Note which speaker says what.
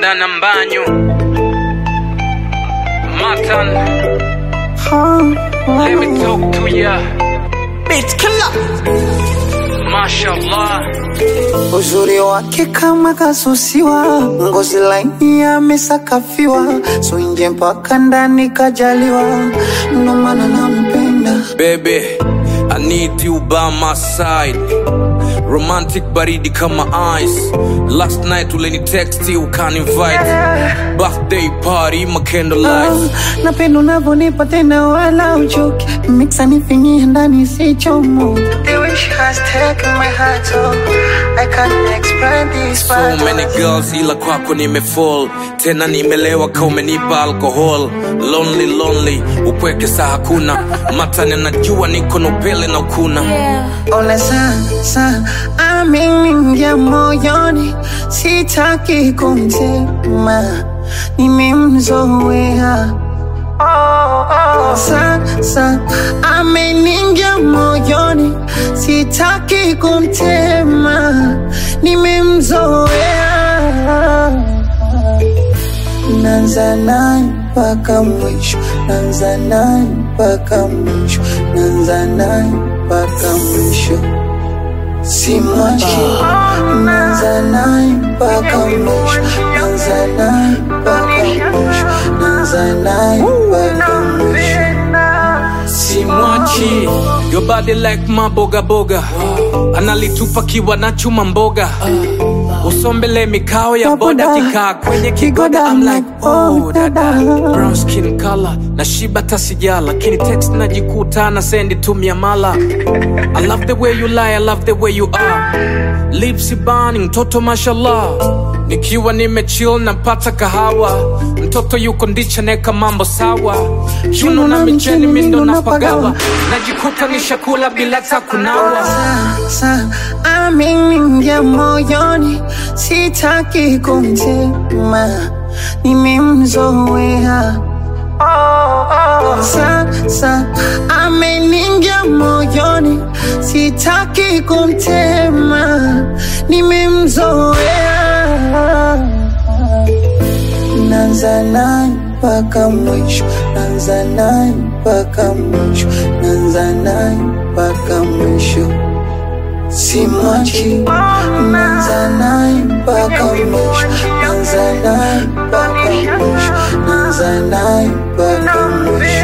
Speaker 1: Dana Mbanyu Matan Let me talk to ya
Speaker 2: Beat killer.
Speaker 1: Mashallah
Speaker 2: Uzuri wake kama kasusiwa, ngozi laini amesakafiwa, so nje mpaka ndani kajaliwa, ndo maana nampenda.
Speaker 1: Baby I need you by my side Romantic baridi kama ice Last night uleni text ukan invite Birthday party my candlelight
Speaker 2: Ah, napenda unavyonipa tena wala uchoki, mixa nifingie ndani sichomo. The way she has taken my heart, so I can't explain this.
Speaker 1: So many girls ila kwako nimefall tena nimelewa ka umenipa alcohol lonely lonely upweke saa hakuna matani najua niko na upele na ukuna
Speaker 2: Ona sasa ameingia moyoni, sitaki kumtema, nimemzoea. Sasa ameingia moyoni, sitaki kumtema, nimemzoea. Nanza naye mpaka mwisho, nanza naye mpaka mwisho, nanza naye mpaka mwisho, simwachi. Nanza naye mpaka mwisho, nanza naye mpaka mwisho, nanza naye mpaka mwisho,
Speaker 1: simwachi your body like maboga boga analitupa kiwa na chuma mboga usombele mikao ya boda kikaa kwenye kigoda I'm like oh dada brown skin color na shiba tasija lakini text najikuta na sendi tumia mala I love the way you lie I love the way you are lips burning mtoto mashallah nikiwa nimechill napata kahawa mtoto yuko ndicha neka mambo sawa chuno na micheni mindo napagawa najikuta nishakula bila takunawa
Speaker 2: sasa ameingia moyoni, sitaki kumtema, nimemzoea. Sasa ameingia moyoni, sitaki kumtema, nimemzoea. Nanza naye mpaka mwisho, nanza naye mpaka mwisho, nanza naye mpaka mwisho, simwachi. Nanza naye mpaka mwisho, nanza naye mpaka mwisho, nanza naye mpaka mwisho.